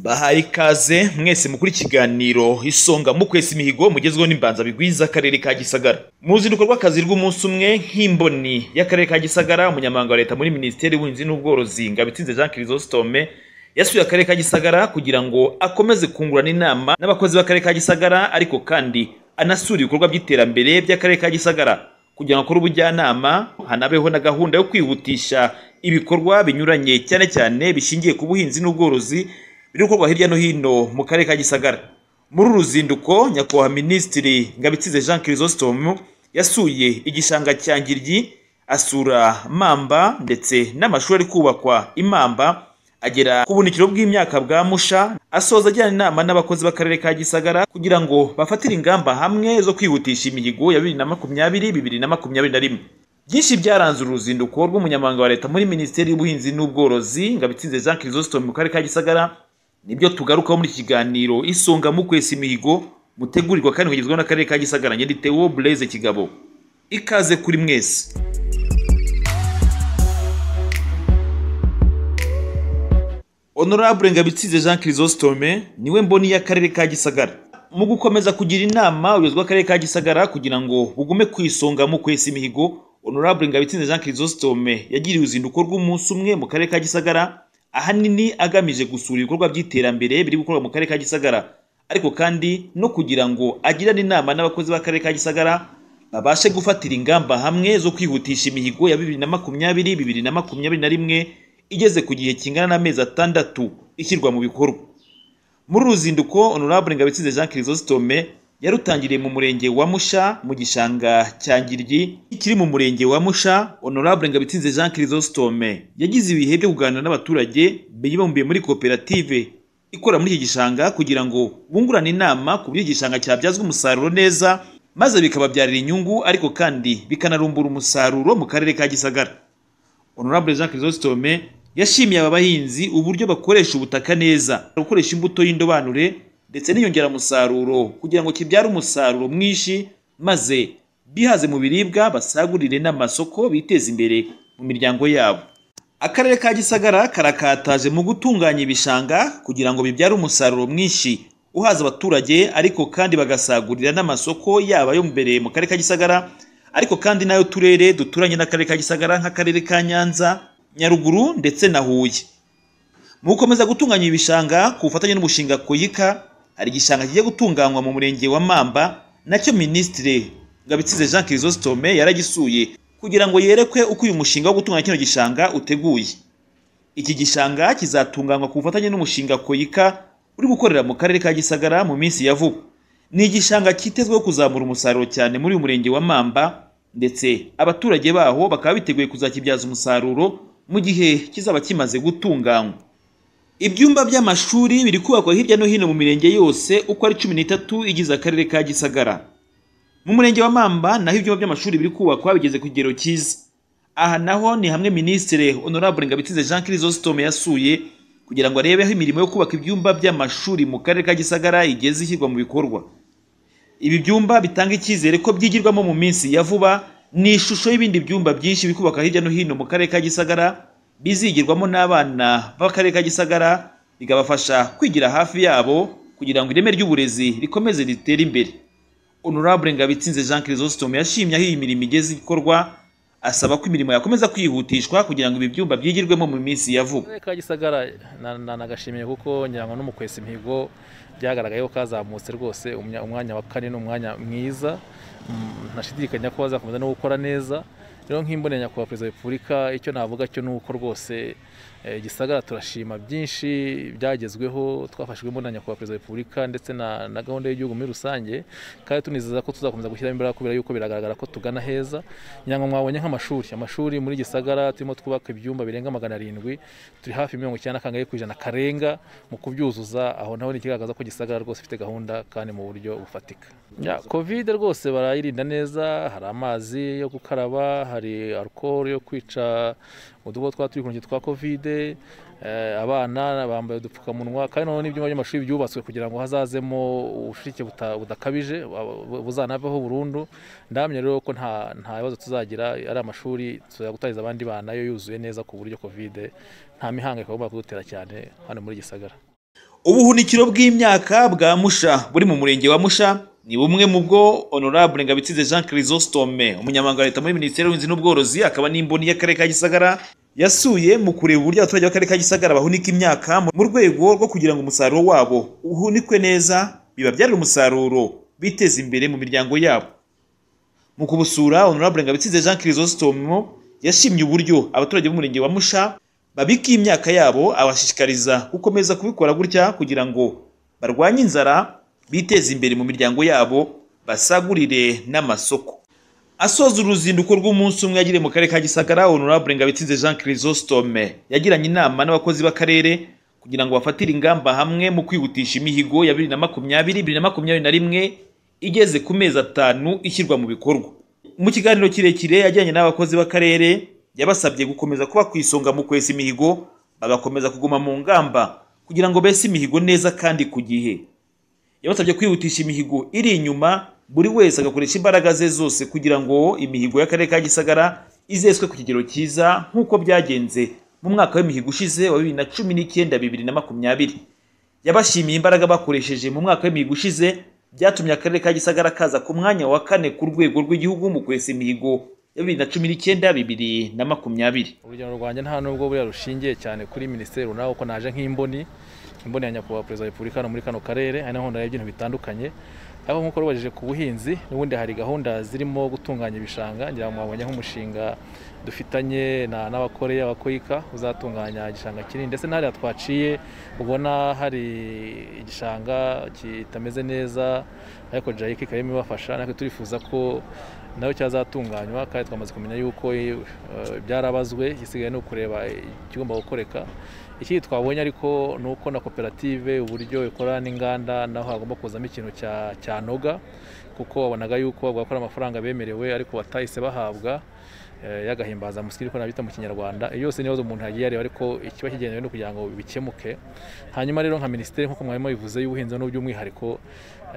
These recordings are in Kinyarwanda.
aha ikaze mwese mukuri ikiganiro isonga mukwesa imihigo mugezweho n'imbanza bigwiza akarere ka gisagara mu ruzinduko rw'akazi rw'umunsi umwe nk'imboni y'akarere ka gisagara umunyamabanga wa leta muri minisiteri y'ubuhinzi n'ubworozi ngabitsinze jean chrysostome yasuye akarere ka gisagara kugira ngo akomeze kungurana inama n'abakozi b'akarere ka gisagara ariko kandi anasura ibikorwa by'iterambere by'akarere ka gisagara kugira ngo akore ubujyanama hanabeho na gahunda yo kwihutisha ibikorwa binyuranye cyane cyane bishingiye ku buhinzi n'ubworozi biri gukorwa hirya no hino mu karere ka gisagara muri uru ruzinduko nyakubahwa minisitiri ngabitsize jean chrysostome yasuye igishanga cya ngiryi asura mamba ndetse n'amashuri ari kubakwa imamba agera ku bunikiro bw'imyaka bwa musha asoza ajyana inama n'abakozi b'akarere ka gisagara kugira ngo bafatire ingamba hamwe zo kwihutisha imihigo ya bibiri na makumyabiri bibiri na makumyabiri na rimwe byinshi byaranze uru ruzinduko rw'umunyamabanga wa leta muri minisiteri y'ubuhinzi n'ubworozi ngabitsinze jean chrysostome mu karere ka gisagara nibyo tugarukaho muri iki kiganiro isonga mu kwesa imihigo mutegurirwa kandi mugezweho n'akarere ka gisagara nyanditewo bureze kigabo ikaze kuri mwese honorable ngabitsize jean chrysostome niwe mboni y'akarere ka gisagara mu gukomeza kugira inama ubuyobozi bw'akarere ka gisagara kugira ngo bugume ku isonga mu kwesa imihigo honorable ngabitsinze jean chrysostome yagiriye uruzinduko rw'umunsi umwe mu karere ka gisagara ahanini agamije gusura ibikorwa by'iterambere biri gukorwa mu karere ka gisagara ariko kandi no kugira ngo agirane inama n'abakozi b'akarere ka gisagara babashe gufatira ingamba hamwe zo kwihutisha imihigo ya bibiri na makumyabiri bibiri na makumyabiri na rimwe igeze ku gihe kingana n'amezi atandatu ishyirwa mu bikorwa muri uru ruzinduko honorable ngabitsize jean chrysostome yarutangiriye mu murenge wa musha mu gishanga cya ngiryi ikiri mu murenge wa musha honorable ngabitsinze jean chrysostome yagize ibihe byo kuganira n'abaturage bibumbiye muri koperative ikora muri iki gishanga kugira ngo bungurane inama ku buryo igishanga cyabyazwa umusaruro neza maze bikababyarira inyungu ariko kandi bikanarumbura umusaruro mu karere ka gisagara honorable jean chrysostome yashimiye aba bahinzi uburyo bakoresha ubutaka neza gukoresha imbuto y'indobanure ndetse n'inyongeramusaruro kugira ngo kibyare umusaruro mwinshi maze bihaze mu biribwa basagurire n'amasoko biteze imbere mu miryango yabo akarere ka gisagara karakataje mu gutunganya ibishanga kugira ngo bibyare umusaruro mwinshi uhaza abaturage ariko kandi bagasagurira n'amasoko yaba ayo mbere mu karere ka gisagara ariko kandi n'ayo turere duturanye n'akarere ka gisagara nk'akarere ka nyanza nyaruguru ndetse na huye mu gukomeza gutunganya ibishanga ku bufatanye n'umushinga koyika hari igishanga kigiye gutunganywa mu murenge wa mamba nacyo minisitiri ngabitsize jean chrysostome yaragisuye kugira ngo yerekwe uko uyu mushinga wo gutunganya kino gishanga uteguye iki gishanga kizatunganywa ku bufatanye n'umushinga koyika uri gukorera mu karere ka gisagara mu minsi ya vuba ni igishanga cyitezweho kuzamura umusaruro cyane muri uyu murenge wa mamba ndetse abaturage baho bakaba biteguye kuzakibyaza umusaruro mu gihe kizaba kimaze gutunganywa ibyumba by'amashuri biri kubakwa hirya no hino mu mirenge yose uko ari cumi n'itatu igize akarere ka gisagara mu murenge wa mamba naho ibyumba by'amashuri biri kubakwa bigeze ku kigero cyiza aha naho ni hamwe minisitiri honorable ngabitsinze jean chrysostome yasuye kugira ngo arebe aho imirimo yo kubaka ibyumba by'amashuri mu karere ka gisagara igeze ishyirwa mu bikorwa ibi byumba bitanga icyizere ko byigirwamo mu minsi ya vuba ni ishusho y'ibindi byumba byinshi biri kubakwa hirya no hino mu karere ka gisagara bizigirwamo n'abana b'akarere ka gisagara bikabafasha kwigira hafi yabo kugira ngo ireme ry'uburezi rikomeze ritere imbere honorable ngabitsinze jean chrysostome yashimye aho iyi mirimo igeze ikorwa asaba ko imirimo yakomeza kwihutishwa kugira ngo ibi byumba byigirwemo mu minsi ya vuba akarere ka gisagara nanagashimiye kuko ngira ngo no mu kwesa imihigo byagaragaye ko kazamutse rwose umwanya wa kane ni umwanya mwiza ntashidikanya ko bazakomeza no gukora neza rero nk'imbonera nyakubahwa perezida wa repubulika icyo navuga cyo ni uko rwose gisagara turashima byinshi byagezweho twafashijwe na nyakubahwa perezida wa repubulika ndetse na gahunda y'igihugu muri rusange kandi tunizeza ko tuzakomeza gushyiramo imbaraga kubera yuko biragaragara ko tugana heza ngira ngo mwabonye nk'amashuri amashuri muri gisagara turimo twubaka ibyumba birenga magana arindwi turi hafi mirongo icyenda kangahe ku ijana karenga mu kubyuzuza aho naho ni ikigaragaza ko gisagara rwose ifite gahunda kandi mu buryo bufatika kovide rwose barayirinda neza hari amazi yo gukaraba hari alukoro yo kwica udubo twa turi twa kovide abana bambaye udupfukamunwa kandi noneho n'ibyumba by'amashuri byubatswe kugira ngo hazazemo ubushike budakabije buzanaveho burundu ndamya rero ko nta bibazo tuzagira ari amashuri tuzajya gutariza abandi bana yo yuzuye neza ku buryo kovide nta mihangayiko bagomba kudutera cyane hano muri gisagara ubuhunikiro bw'imyaka bwa musha buri mu murenge wa musha ni bumwe mu bwo honorable ngabitsinze jean chrysostome umunyamabanga wa leta muri minisiteri y'ubuhinzi n'ubworozi akaba n'imboni y'akarere ka gisagara yasuye mu kureba uburyo abaturage b'akarere ka gisagara bahunika imyaka mu rwego rwo kugira ngo umusaruro wabo uhunikwe neza bibabyarire umusaruro biteze imbere mu miryango yabo mu kubusura honorable ngabitsinze jean chrysostome yashimye uburyo abaturage b'umurenge wa musha babika imyaka yabo abashishikariza gukomeza kubikora gutya kugira ngo barwanye inzara biteze imbere mu miryango yabo basagurire n'amasoko asoza uruzinduko rw'umunsi umwe yagiriye mu karere ka gisagara honorable ngabitsinze jean chrysostome yagiranye inama n'abakozi b'akarere kugira ngo bafatire ingamba hamwe mu kwihutisha imihigo ya bibiri na makumyabiri bibiri na makumyabiri na rimwe igeze ku mezi atanu ishyirwa mu bikorwa mu kiganiro kirekire yajyanye n'abakozi b'akarere yabasabye gukomeza kuba ku isonga mu kwesa imihigo bagakomeza kuguma mu ngamba kugira ngo bese imihigo neza kandi ku gihe yabasabye kwihutisha imihigo iri inyuma buri wese agakoresha imbaraga ze zose kugira ngo imihigo y'akarere ka gisagara izeswe ku kigero cyiza nk'uko byagenze mu mwaka w'imihigo ushize wa bibiri na cumi n'icyenda bibiri na makumyabiri yabashimiye imbaraga bakoresheje mu mwaka w'imihigo ushize byatumye akarere ka gisagara kaza ku mwanya wa kane ku rwego rw'igihugu mu kwesa imihigo ya bibiri na cumi n'icyenda bibiri na makumyabiri urugero rwanjye nta nubwo buriya rushingiye cyane kuri minisiteri runaka kuko naje nk'imboni imboni ya nyakubahwa perezida wa repubulika hano muri kano karere hari n'aho ndareba ibintu bitandukanye aho nk'uko rubajije ku buhinzi n'ubundi hari gahunda zirimo gutunganya ibishanga ngira ngo mwabonye nk'umushinga dufitanye n'abakoreya abakoyika uzatunganya igishanga kinini ndetse n'ahariya twaciye ubona hari igishanga kitameze neza ariko jayike ikaba irimo ibafasha natwe turifuza ko nayo cyazatunganywa kandi twamaze kumenya yuko byarabazwe gisigaye ni ukureba ikigomba gukoreka ikindi twabonye ariko ni uko na koperative uburyo ikora n'inganda naho hagomba kuzamo ikintu cya noga kuko wabonaga yuko bagakora amafaranga bemerewe ariko batahise bahabwa y'agahimbaza musiki ariko nabita mu kinyarwanda iyo yose n'ibibazo umuntu yagiye areba ariko ikiba kigenewe no kugira ngo bikemuke hanyuma rero nka minisiteri nk'uko mwarimo bivuze y'ubuhinzi n'uby'umwihariko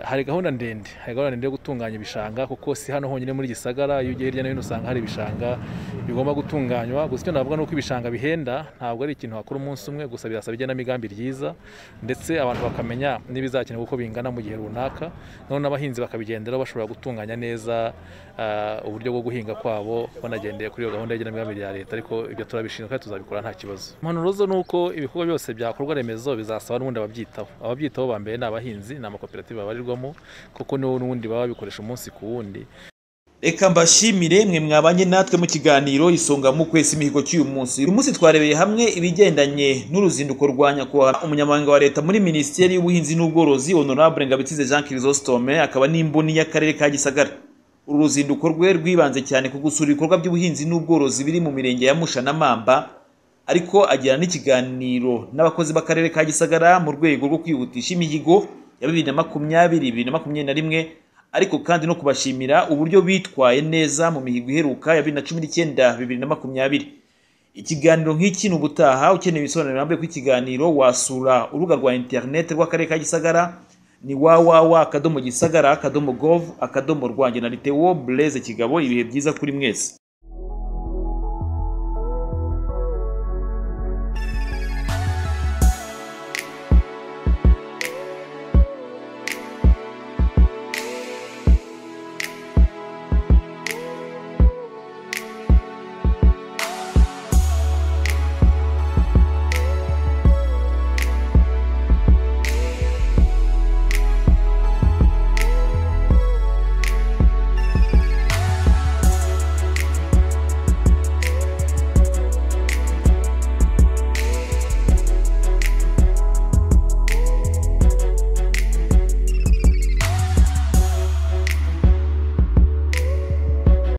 hari gahunda ndende hari gahunda ndende yo gutunganya ibishanga kuko si hano honyine muri gisagara iyo ugiye hirya no hino usanga hari ibishanga bigomba gutunganywa gusa icyo navuga ni uko ibishanga bihenda ntabwo ari ikintu wakora umunsi umwe gusa birasaba igenamigambi ryiza ndetse abantu bakamenya n'ibizakenerwa uko bingana mu gihe runaka noneho n'abahinzi bakabigenderaho bashobora gutunganya neza uburyo bwo guhinga kwabo banagendeye kuri iyo gahunda y'igenamigambi rya leta ariko ibyo turabishinzwe kandi tuzabikora nta kibazo impanuro zo ni uko ibikorwa byose byakorwa remezo bizasaba n'ubundi ababyitaho ababyitaho ba mbere ni abahinzi ni amakoperative babarirwa kuko niwo n'ubundi baba babikoresha umunsi ku wundi reka mbashimire mwe mwabanye natwe mu kiganiro isonga mu kwesa imihigo cy'uyu munsi uyu munsi twarebeye hamwe ibigendanye n'uruzinduko rwa nyakubahwa umunyamabanga wa leta muri minisiteri y'ubuhinzi n'ubworozi honorable ngabitsinze jean chrysostome akaba n'imboni y'akarere ka gisagara uru ruzinduko rwe rwibanze cyane ku gusura ibikorwa by'ubuhinzi n'ubworozi biri mu mirenge ya musha na mamba ariko agirana n'ikiganiro n'abakozi b'akarere ka gisagara mu rwego rwo kwihutisha imihigo ya bibiri na makumyabiri bibiri na makumyabiri na rimwe ariko kandi no kubashimira uburyo bitwaye neza mu mihigo iheruka ya bibiri na cumi n'icyenda bibiri na makumyabiri ikiganiro nk'iki ni ubutaha ukeneye ibisobanuro birambuye kw'ikiganiro wasura urubuga rwa interineti rw'akarere ka gisagara ni wawawa akadomo gisagara akadomo gov akadomo rwanjye na litewo bureze kigabo ibihe byiza kuri mwese